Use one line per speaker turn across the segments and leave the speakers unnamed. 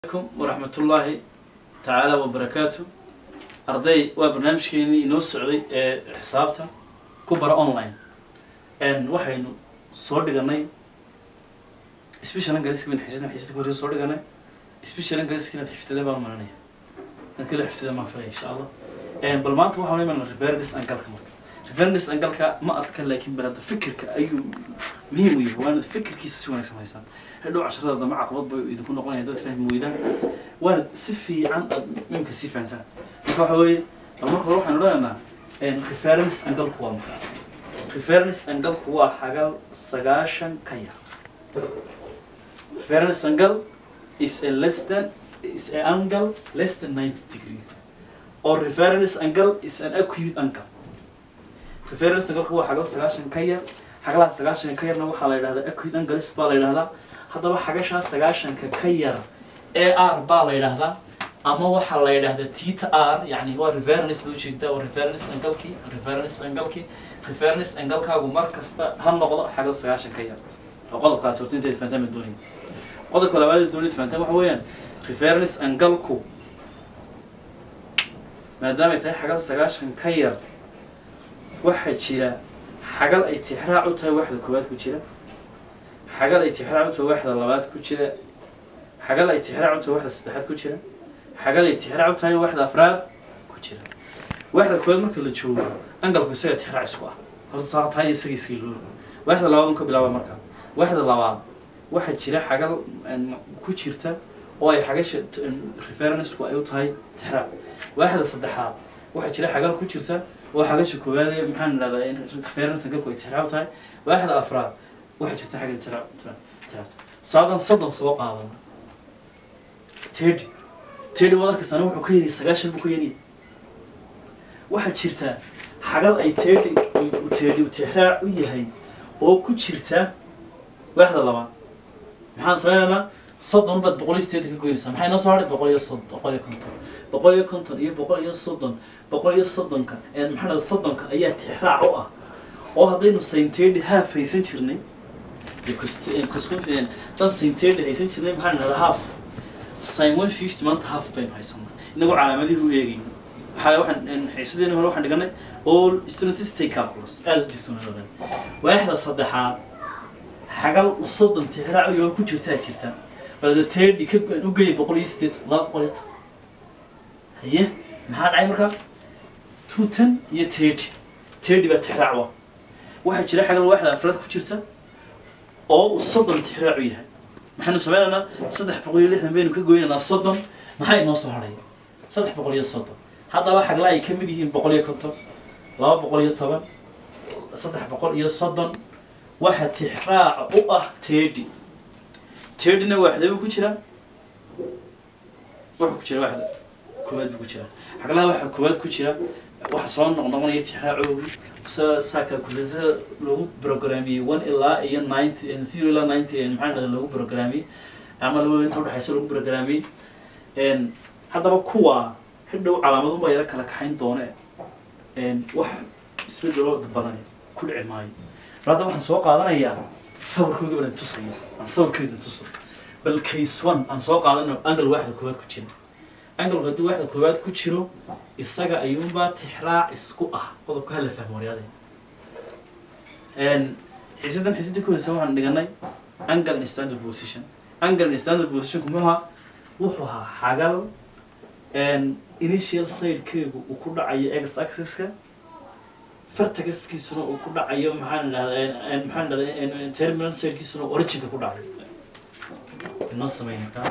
alaykum waraxmatullaahi tacaala wabarakaatu arday waa barnaamijkeenii inoo socday ee xisaabta ku bara online waxaynu soo dhiganay special angaliska bin xiisada xiisada ku soo dhiganay special angaliska inaad xifdida baan maranaya inaad kala xifdida maan filaya insha allah bal maanta waxaan imanaa reverendis angalka marka reverendis angalka ma adka laakiin balada fikirka ayuu muhiim u yahay waana fikirkiisa si wanaagsan haysaan hadhow casharada dambe caqabad bay idinku noqonaya dad fahmi weydaan waana si fiican aad mimka sii fahantaan marka waxa weeye bal marka hore waxaan odhanaynaa reference angalku waa maxay reference angalku waa xagal sagaashan ka yar reference angle is a less than is a angle less than 90 degree or reference angle is an acute angle reference angle waa xagal sagaashan ka yar xagalaha sagaashan ka yarna waxaa la yidhahdaa acute angles baa la yidhahdaa haddaba xagashaa sagaashanka ka yar a r baa la yidhahdaa ama waxaa la yidhahdaa tita r yani waa reference bay ujeegtaa waa reference angalkii reference angalkii reference angalkaagu mar kasta ha noqdo xagal sagaashan ka yar oo qodobkaasi horta inteed fahantaan baan doonaya qodobka labaad ee doonid fahantaan waxa weeyaan reference angalku maadaamay tahay xagal sagaashan ka yar waxaa jira xagal ay tixraac u tahay waxda koowaad ku jira xagal ay tixraac u tahay waxda labaad ku jira xagal ay tixraac u tahay waxda saddexaad ku jira xagal ay tixraac u tahay waxda afraad ku jira waxda koowaad marka la joogo angalku isaga tixraac isku ah horta taa tahay isaga iska iloobi waxda labaad un ka bilaaba marka waxda labaad waxaa jira xagal ku jirta oo ay xagasha referenceku ay u tahay tixraac waxda saddexaad waxaa jira xagal ku jirta oo xagasha koowaad ee maxaan idhahdaa in reference angalku ay tixraac u tahay waxda afraad waxaa jirta xagga tixraac tixraac tusaadan soddon soo qaadana tedi tedi wadarkasana wuxuu ka yari sagaashan buu ka yari waxaa jirta xagal ay tedi tedi tixraac u yahay oo ku jirta waaxda labaad maxaan sameynaynaa soddon baad boqol iyo sideetan ka goynaysaa maxay noo soo hadhay boqol iyo soddon boqol iyo konton boqol iyo konton iyo boqol iyo soddon boqol iyo soddonka maxaa dhahda soddonka ayaa tixraac u ah oo haddaynu saintedi haaf haysan jirnay dan saintedi haysan jirnay maxaa dhahda half sin one fifty maanta half baynu haysanaa inagoo calaamadihi u eegayno waxaa waxaan xiisadeeni hore waxaan dhiganay all students take calculus aada u jirto waaxda saddexaad xagal soddon tixraac iyo ku jirtaa jirta balda tedi ka u geeyay boqol iyo sideed laba boqol iyo toban haye maxaa dhacay markaa two ten iyo tedi tedi baa tixraac wa waxaa jira xagal waaxda afraad ku jirta oo uu soddon tixraac u yahay maxaynu sameynaynaa saddex boqol iyo lixdan baynu ka goynaynaa soddon maxaa inoo soo hadhaya saddex boqol iyo soddon haddaba xagla ay ka mid yihiin boqol iyo konton laba boqol iyo toban saddex boqol iyo soddon waxa tixraac u ah tedi tedina waaxda buu ku jiraa wuxuu ku jira waaxda koowaad buu ku jiraa xaglaha waxa koowaad ku jira waxa soo noqnoqonaya tixraacoogu saa calculatada loogu programiyey one ilaa iyo ninety zero ilaa ninety maxaa dhahda loogu programiyey ama laba inta udhexaysa loogu programiyey haddaba kuwa xidhow calaamadunbaa yara kala kaxayn doone wax isbedelo badan ku dhici maayo bal hadda waxaan soo qaadanayaa sawirkooda balan tusaya aan sawirkeeda tuso bal case one aan soo qaadanayo angle waaxda koowaad ku jira angalku haddii waaxda koowaad ku jiro isaga ayuunbaa tixraac isku ah qodobka hala fahmo waryaade xiisadan xiisadii koreysa waxaan dhiganay angle in standard position angle in standard position muxuu wuxuu ahaa xagal initial sidekeegu uu ku dhacayo x axis-ka fartagaskiisuna uu ku dhacayo maxaan idhahdaa maxaan idhahdaa terminal sidekiisuna originka ku dhacayo inoo sameyn markaa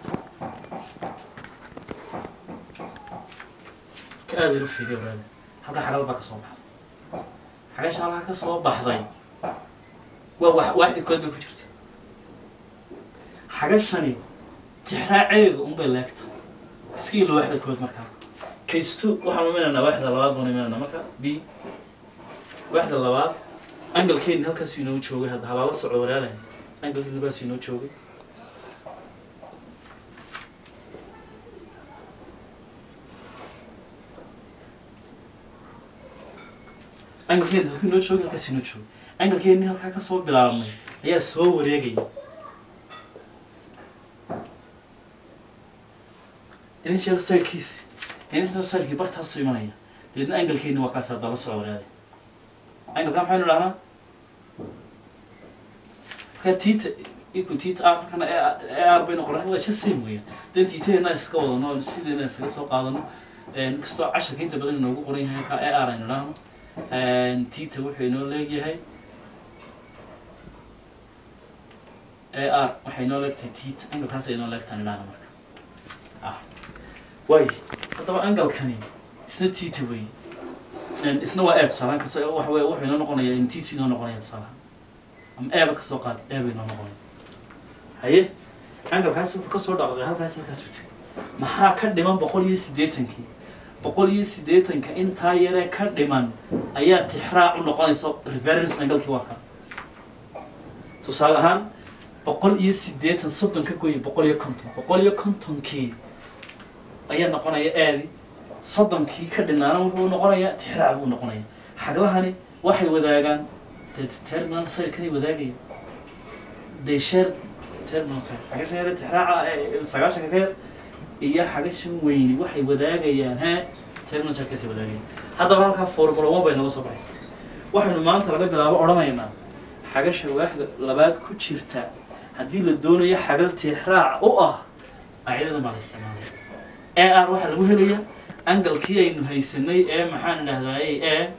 aada ilu fiiriya waraada halka xagal baa ka soo baxday xagasha halkaa ka soo baxday waa wa waaxdii kood bay ku jirta xagashani tixraaceega unbay leegta iska ilo waaxda kood markaa case two waxaan uminaynaa waaxda labaad baan iminaynaa marka b waaxda labaad angalkeeni halkaas inoo joogay hadda halaala soco walaalahay angalkeeni halkaas inoo joogay angalkeeni halkuu inoo joogay halkaas inoo joogay angalkeeni halkaa ka soo bilaabmay ayaa soo wareegaya initial sidekiisi initial sidekii bartaasuu imanaya deedna angalkeeni waa kaas hadda la soo waraaday angalka maxaynu dhahnaa marka tita equal tita r markana ar baynu qoran waa just same weeyaan dan titadeena iska wadano sideena iskaga soo qaadano inkastoo casharka inta badan inoogu qoran yahay halka ar aynu dhahno tita wuxuu inoo leegyahay ar waxay inoo leegtahay tita angalkaas ay inoo leegtahay dhahno marka ah way haddaba angalkani isna tita wey isna waa e tusaalaan kas waxa wey wuxuu inoo noqonaya in tita inoo noqonaya tusaalaha ama eeba kasoo qaad eeba inoo noqonaya haye angalkaas wuxuu kasoo dhaqaqay halkaas halkaas u tegay maxaa ka dhiman boqol iyo siddeetankii boqol iyo siddeetanka intaa yaree ka dhiman ayaa tixraac u noqonaysa reference angalkii waa ka tusaale ahaan boqol iyo siddeetan soddon ka gooya boqol iyo konton boqol iyo kontonkii ayaa noqonaya aadi soddonkii ka dhinaana wuxuu noqonayaa tixraac buu noqonaya xaglahani waxay wadaagaan dee terminal sayirkanay wadaagaya they share terminal sayir xagashan yare tixraaca ee sagaashanka ka yar iyo xagashan weyni waxay wadaagayaan he terminal sayirkaasay wadaagayaan haddaba halkaa formula one bay naga soo baxaysa waxaynu maanta laga bilaabo odhanaynaa xagasha waaxda labaad ku jirta haddii la doonayo xagal tixraac u ah qaacidadan baa la isticmaalaya e r waxaa lagu helayaa angalkii aynu haysanay ee maxaan idhahdaay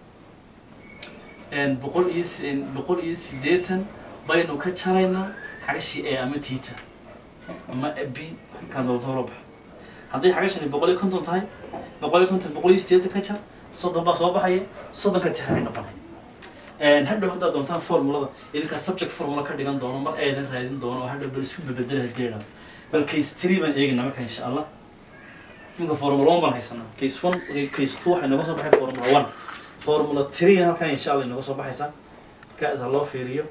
e boqol iyo boqol iyo siddeetan baynu ka jaraynaa xagashii e ama tita ama b kaan dooltoola baxo hadday xagashani boqol iyo konton tahay boqol iyo konton boqol iyo siddeetan ka jar soddon baa soo baxaya soddonka tixraacay noqonaya hadhow haddaad doontaan formulada idinkaa subject formula ka dhigan doono mar eedan raadin doono oo hadhow bal isku babedela hadii idhahdo bal case three baan eegina marka insha allah ninka formula one baan haysanaa case one case two waxay nooga soo baxay formula one formula three halkan insha allah inooga soo baxaysaa marka ha loo fiiriyo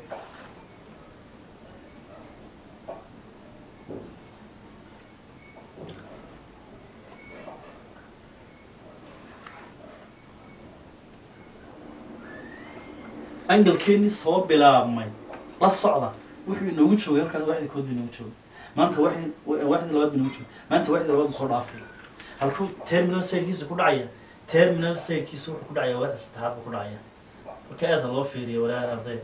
angalkeeni soo bilaabmay la socda wuxuu inoogu joogay halkaas waxdi kood buu inoogu joogay maanta waxdi waxdi labaad buu inoogu joogay maanta waxdi labaad buu soo dhaafay halkuu terminal sidekiisa ku dhacaya terminal sidekiisa wuxuu ku dhacaya waxda saddexaad buu ku dhacaya marka aada loo fiiriyo walaal arday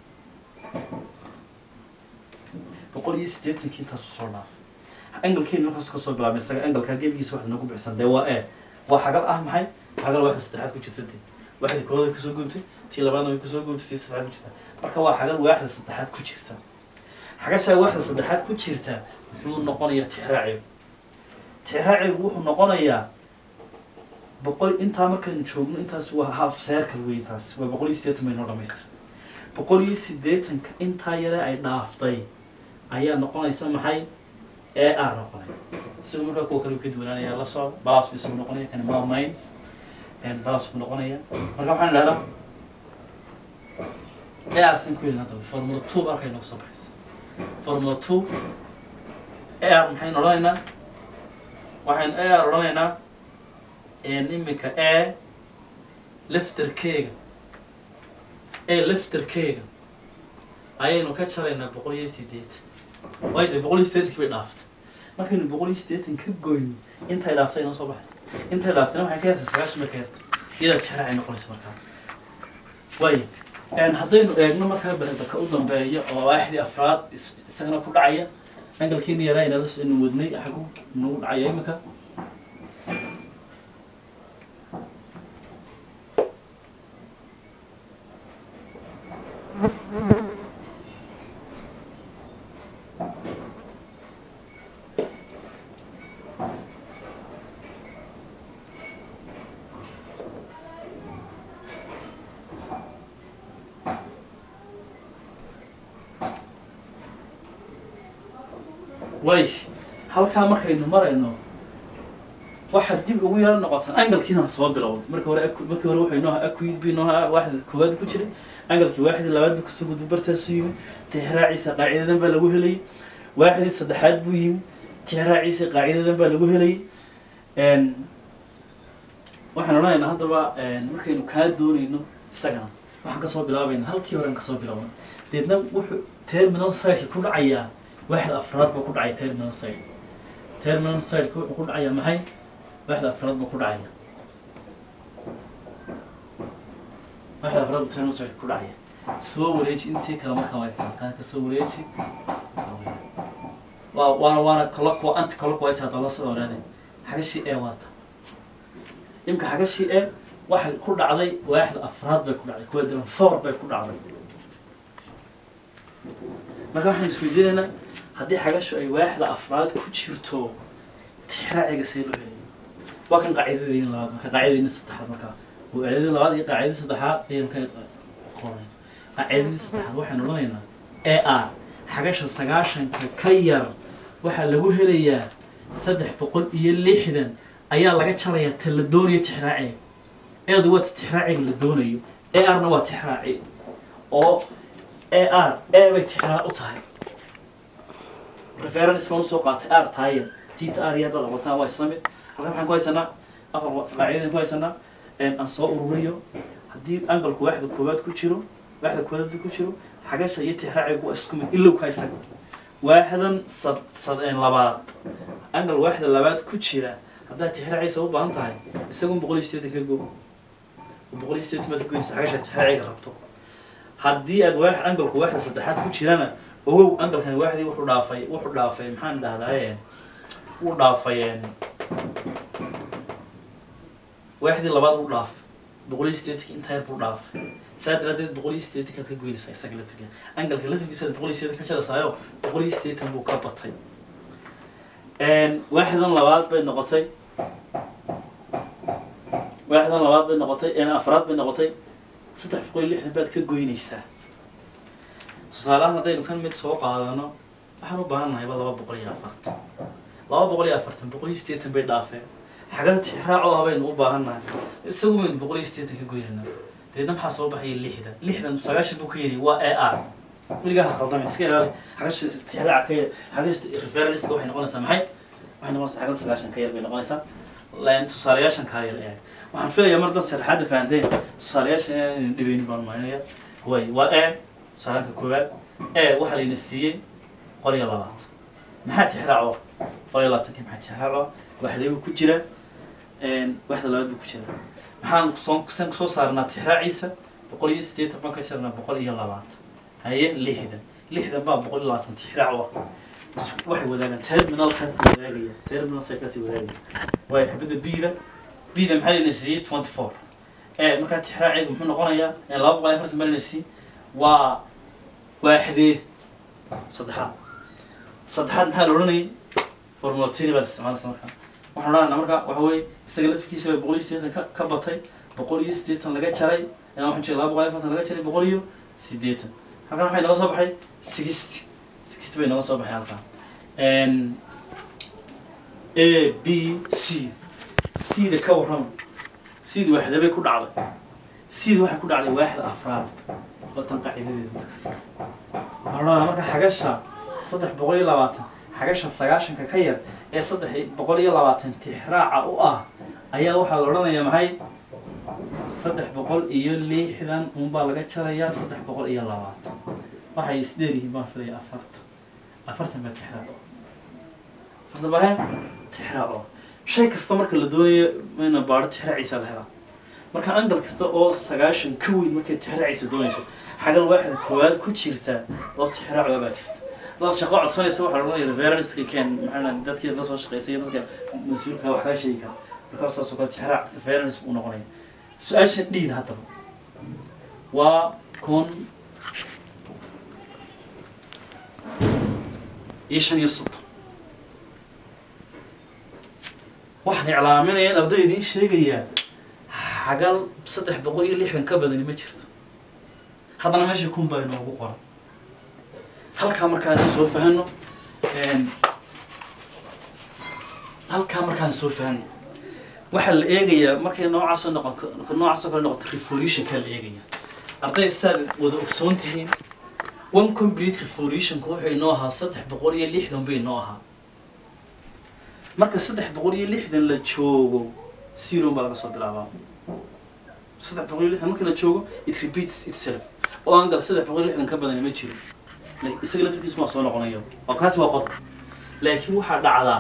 boqol iyo siddeetankii intaasuu soo dhaafay angalkeeni markaas ka soo bilaabmay isaga angalkaa gebigiisa waxda noogu bixsan dee waa e waa xagal ah maxay xagal waxda saddexaad ku jirta dee waxdi kooda way kusoo guuntay tii labaadna way kusoo guuntay tii saddexaad ku jirta marka waa xagal waaxda saddexaad ku jirta xagashaa waaxda saddexaad ku jirta muxuu noqonayaa tixraacigu tixraacigu wuxuu noqonayaa boqol intaa markaynu joogno intaas waa half circle wey intaas waa boqol iyo siddeetan bay noo dhamaystira boqol iyo siddeetanka intaa yare ay dhaaftay ayaa noqonaysa maxay e r noqonaya isaga markaa kuwa kale ka duwanaanaya la socda balas bu isagu noqonaya kan ma mines balas buu noqonaya marka waxaan idhahdaa e r san ku helin haddaba formula two ba halkay nooga soo baxaysa formula two e r maxaynu odhanaynaa waxaynu e r odhanaynaa iminka e lefterkeega e lefterkeega ayaynu ka jaraynaa boqol iyo siddeetan waayo dee boqol iyo siddeetankii bay dhaaftay markaynu boqol iyo siddeetan ka goyno intay dhaaftay inoo soo baxaysa intay dhaaftayna waxay ka yartay sagaashan bay ka yartay iyadaa tixraacay noqonaysa markaa waayo haddaynu eegno markaa beredaka u dambeeya oo waaxdii afraad isagana ku dhacaya angalkiina yaraa inadas inu wadnay xagu nagu dhacaya imika way halkaa markaynu marayno waxaad dib ugu yaro noqotaan angalkiina soo bilowday marka hore markii hore wuxuu inoo akuid bu inoo waaxda koowaad ku jiray angalkii waaxdii labaad buu kasoo gudbay bartaasu yimi tixraaciisa qaacidadan baa lagu helayay waaxdii saddexaad buu yimi tixraaciisa qaacidadan baa lagu helayay waxaan odhanaynaa haddaba markaynu kaa doonayno isagana waxaan kasoo bilaabayna halkii horean kasoo bilowna deedna wuxuu terminal sireki ku dhacayaa waaxda afraad buu ku dhacay terminal site terminal sideka wuxuu ku dhacaya maxay waaxda afraad buu ku dhacaya waaxda afraad buu terminal sideka ku dhacaya soo wareeji intii kale markaa way tahay kaa ka soo wareeji waa waana waana colloqua anti colloquize hadda la soo oraade xagashii ee waata imka xagashii ee waxay ku dhacday waaxda afraad bay ku dhacday kuwa diran four bay ku dhacday marka waxaan isweydiinaynaa haddii xagashu ay waaxda afraad ku jirto tixraaciga see loo helaya waa kan qaacidadeyni labaad marka qaacidadeyni saddexaad markaa qaacidadii labaad iyo qaacidadii saddexaad ayaan ka qoray qaacidadii saddexaad waxaan odhanaynaa e r xagasha sagaashanka ka yar waxaa lagu helayaa saddex boqol iyo lixdan ayaa laga jarayaa ta la doonayo tixraaciga eedu waa ta tixraaciga la doonayo e r na waa tixraaci oo e r e bay tixraac u tahay reference baan usoo qaatay r taaya tita r iyo haddaad aqotaan waa isla mid halkan waxaan ku haysanaa afar qaacidadan ku haysanaa aan soo ururiyo haddii angalku waaxda koowaad ku jiro waaxda koowaad hadduu ku jiro xagasha iyo tixraacigu waa isku mid ilow ka isaga waaxdan sad sad labaad angal waaxda labaad ku jira haddaad tixraaciisa u baahan tahay isagun boqol iyo sideetan ka go boqol iyo sideetan baad ka goynaysa xagasha tixraaciga rabto haddii aad waax angalku waaxda saddexaad ku jirana ogow angalkan waaxdii wuxuu dhaafay wuxuu dhaafay maxaan dhahdaa wuu dhaafay waaxdii labaad wuu dhaafay boqol iyo sideetanka intaa yar buu dhaafay saa daraadeed boqol iyo sideetankaad ka goynaysaa isaga laftirka angalka laftirkiisa boqol iyo sideetan ka jarasaayo boqol iyo sideetan buu ka batay waaxdan labaad bay noqotay waaxdan labaad bay noqotay afraad bay noqotay saddex boqol iyo lixdan baad ka goynaysaa tusaalehaan haddaynu kan mid soo qaadano waxaan u baahan nahayba laba boqol iyo afartan laba boqol iyo afartan boqol iyo sideetan bay dhaafeen xagada tixraac oo ah baynu u baahan nahay isagu baynu boqol iyo sideetan ka goynayna deedna maxaa soo baxaya lixdan lixdan sagaashan buu ka yidhi waa e r weligaa ha khaldamay iska ilaali xagasha tixraaca ka yar xagasha referenska waxay noqonaysaa maxay waxay noqonaysaa xagada sagaashan ka yar bay noqonaysaa tusaalayaashan kaa yar ee waxaan filayaa mar dad sharaxaadda fahanteen tusaalayaashan inaan dhibeynin baan marinaya way waa e tusaalaanka koowaad e waxaa layna siiyey qol iyo labaatan maxaa tixraaco qol iyo labaatanki maxaa tixraaco waxdeebuu ku jira waxda labaad buu ku jira maxaan soo san soo saarnaa tixraaciisa boqol iyo siddeetan baan ka jirnaa boqol iyo labaatan haye lixdan lixdan baa boqol iyo labaatan tixraac wa waxay wadaagaan terminalkaasi wadaagaya terminalkaasi wadaagaya waayo xibadda bida bida maxaa layna siiyey twenty four e markaa tixraaciga muxuu noqonayaa laba boqol iyo afartan baa layna siiyey waa waaxdee saddexaad saddexaad maxaa la odhanayay formula tiri baad isticmaalaysa markaa waxaan odhanayna marka waxa weeye isaga lafkiisa baa boqol iyo siddeetan ka ka batay boqol iyo siddeetan laga jaray waxaan jeeda laba boqol iyo afartan laga jaray boqol iyo siddeetan halkan waxay nooga soo baxay sixty sixty bay nooga soo baxay halkan a b c c da ka warrama c da waaxda bay ku dhacday c da waxay ku dhacday waaxda afraad watan qaacidadeedu waxaan odhanaa marka xagasha saddex boqol iyo labaatan xagasha sagaashanka ka yar ee saddex boqol iyo labaatan tixraaca u ah ayaa waxaa la odhanayaa maxay saddex boqol iyo lixdan unbaa laga jarayaa saddex boqol iyo labaatan waxay isdheer yihiin baan filaya afartan afartan baa tixraaco afartan baa tixraaco shay kasta marka la doonayo ina baadho tixraaciisa la helaa marka angal kasta oo sagaashan ka weyn markay tixraaciisa doonayso xagal waaxda koowaad ku jirta oo tixraacoga baa jirta dad shaqo codsanaysa waxaa laodhanaya referenska keen maxaa dadkii la soo shaqeysay iyo dadka mas-uulka wax kaa sheegi kara markaa saasoo kale tixraac reference buu noqonaya su-aasha dhiid haddaba waa kun iyo shan iyo soddon waxaan iclaaminaya in arday idiin sheegayaa xagal saddex boqol iyo lixdan ka badani ma jirto haddana meesha kun baa inoogu qoran halkaa markaan soo fahano halkaa markaan soo fahano waxaa la eegayaa markay noocaasoo noqon noocaasoo kale noqoto revolutionkaa la eegaya arday saad wada ogsoon tihiin one complete revolutionka wuxuu inoo ahaa saddex boqol iyo lixdan bay inoo ahaa marka saddex boqol iyo lixdan la joogo zero baa laga soo bilaabaa saddex boqol iyo lixdan marka la joogo it repeats itself oo aan gal saddex boqol iyo lixdan ka badan ma jiro isaga laftirkiisu waa soo noqonaya oo kaasi waa qodob laakiin waxaa dhacdaa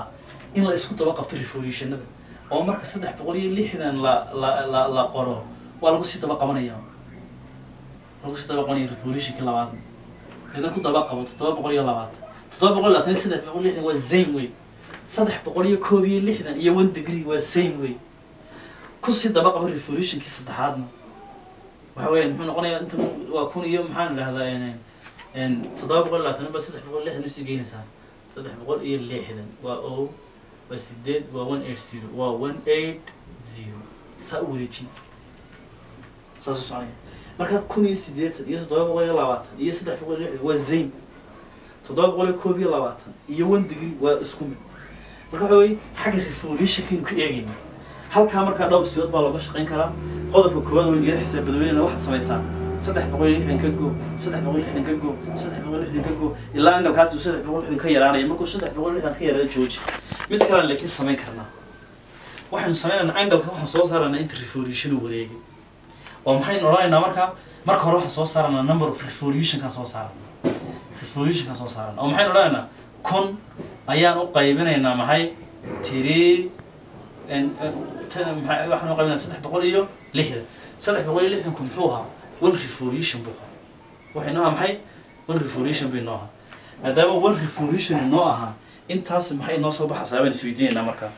in la isku daba qabto revolutionada oo marka saddex boqol iyo lixdan la la la la qoro waa lagu sii daba qabanaya lagu sii daba qabanaya revolutionkii labaad idan ku daba qabo toddoba boqol iyo labaatan toddoba boqol iyo labaatan iyo saddex boqol iyo lixdan waa same way saddex boqol iyo koob iyo lixdan iyo one degree waa same way kusii daba qabo revolutionkii saddexaadna waxa weeyaan muxuu noqonayaa inta waa kun iyo maxaan idhahdaa n toddoba boqol iyo labaatan ba saddex boqol iyo lixdan usii geynaysaa saddex boqol iyo lixdan waa o waa sideed waa one eight zero waa one eight zero saa u wareejin saas u soconaya marka kun iyo sideetan iyo toddoba boqol iyo labaatan iyo saddex boqol iyo lixdan waa zame toddoba boqol iyo koob iyo labaatan iyo one degree waa isku mid marka waxa weye xagga revolutionkaynu ka eegayna halkaa markaa dhowr siyood baa looga shaqayn karaa qodobka koowaad weyn yara xisaab badweynena waxaad samaysaa saddex boqol iyo lixdan ka go saddex boqol iyo lixdan ka go saddex boqol iyo lixdan ka go ilaa angalkaas uu saddex boqol iyo lixdan ka yaraanaya markuu saddex boqol iyo lixdan ka yaraada jooji mid kalean laakiin samayn karnaa waxaynu sameynaynaa angalka waxaan soo saaraynaa inta revolution uu wareegay oo maxaynu odhanaynaa markaa marka hore waxaan soo saaranaa number of revolutionkaan soo saarana revolutionkaan soo saarana oo maxaynu odhanaynaa kun ayaan u qaybinaynaa maxay tiri waxaan u qaybinaa saddex boqol iyo lixdan saddex boqol iyo lixdanku muxuu ahaa one revolution buu ahaa waxay noo ahaa maxay one revolution bay noo ahaa maadaama one revolution noo ahaa intaas maxay noo soo baxaysaa baan isweydiinaynaa markaa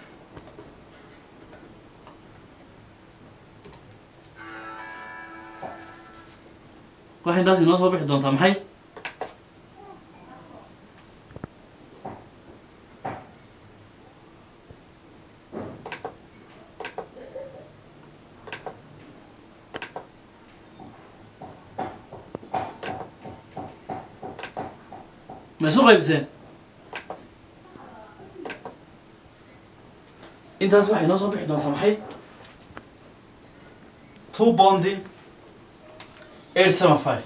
waxay intaas inoo soo bixi doontaa maxay ma isu qaybiseen intaas waxay noo soo bixi doontaa maxay two bondi eight seven five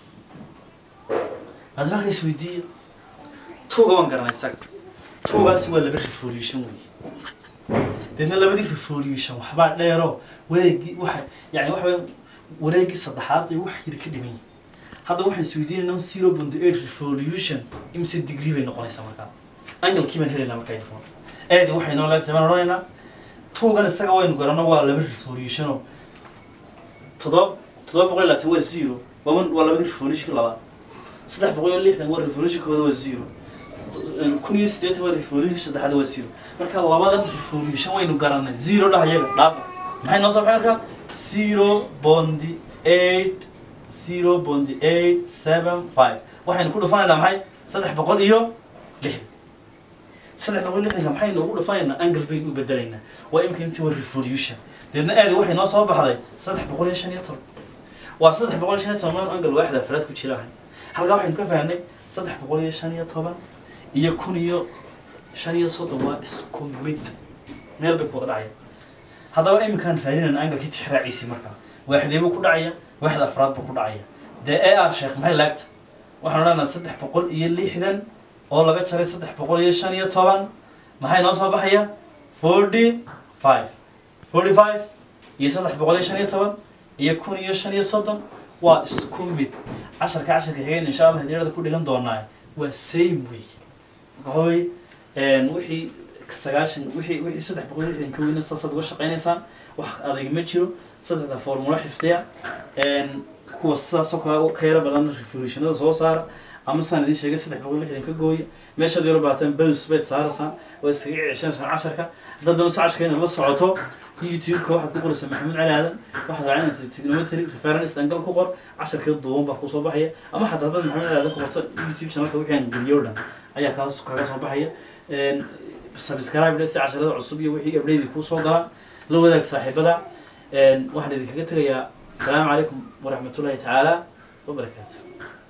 hadda marka isweydiiya tuuga waan garanay isaga tuugaasi waa laba revolution wey deedna labadii revolution waxbaa dheero wareegii waxa yani waxa weya wareegii saddexaad ay wax yar ka dhiman yihin hadda waxaan isweydiinaynaa zero point eight revolution imse degree bay noqonaysaa markaa angalkii baan helaynaa markaa info eedi waxay noo leegtahay baan odhanaynaa tuugan isaga waynu garanno waa laba revolution oo toddoba toddoba boqol iyo labaatan waa zero waa one waa labadii revolutionka labaad saddex boqol iyo lixdan waa revolutionkooda waa zero kun iyo siddeetan waa revolution saddexaad waa zero marka labadan revolution waynu garanay zero dhah iyaga dhaafa maxay noo soo baxay markaa zero bondi eight zero bondi eight seven five waxaynu ku dhufanaynaa maxay saddex boqol iyo lixdan saddex boqol iyo lixdanka maxaynu ugu dhufanaynaa angle baynu u bedelaynaa waa imika intii waa revolution deedna aadi waxay noo soo baxday saddex boqol iyo shan iyo toban waa saddex boqol iyo shan iyo toban maan angle waaxda afraad ku jira ahay halkaa waxaynu ka fahnay saddex boqol iyo shan iyo toban iyo kun iyo shan iyo soddon waa isku mid meel bay ku wada dhacaya haddaba iminkaan raadinayna angalkii tixraaciisii markaa waaxdee buu ku dhacaya waaxda afraad buu ku dhacaya dee e r sheekh maxay laagta waxaan odhanaynaa saddex boqol iyo lixdan oo laga jaray saddex boqol iyo shan iyo toban maxay noo soo baxaya forty five forty five iyo saddex boqol iyo shan iyo toban iyo kun iyo shan iyo soddon waa isku mid casharka casharka xigeen insha allah hadiirada ku dhigan doonaa waa same way waxawey wixii sagaashan wixii wixii saddex boqol iyo lixdan ka weyna saasaad uga shaqaynaysaan wax adag ma jiro saddexda formula xifdiya kuwa sidaasoo kale ka yara badan revolutionada soo saara ama saan idiin sheegay saddex boqol iyo lixdan ka gooya meeshaad yaro baataan bus bayd saaraysaan waa iskaga ceshanaysaan casharka haddaad doonayso casharka inaad la socoto youtube-ka waxaad ku qoraysaa maxamuud cali aadan waxaad raacinaysaa trigonometry reference angle ku qor casharkeeda duuban baa kusoo baxaya ama xataa haddaad maxamuud cali aadan ku qorto youtube channelka wixii aan geliyo dhan ayaa kaas kaga soo baxaya subscribe dhe si casharada cusub iyo wixii abdheydii kuu soo galaan la wadaag saaxiibada waxaan idinkaga tegayaa asalaamu calaykum waraxmatullahi tacaala wabarakaatu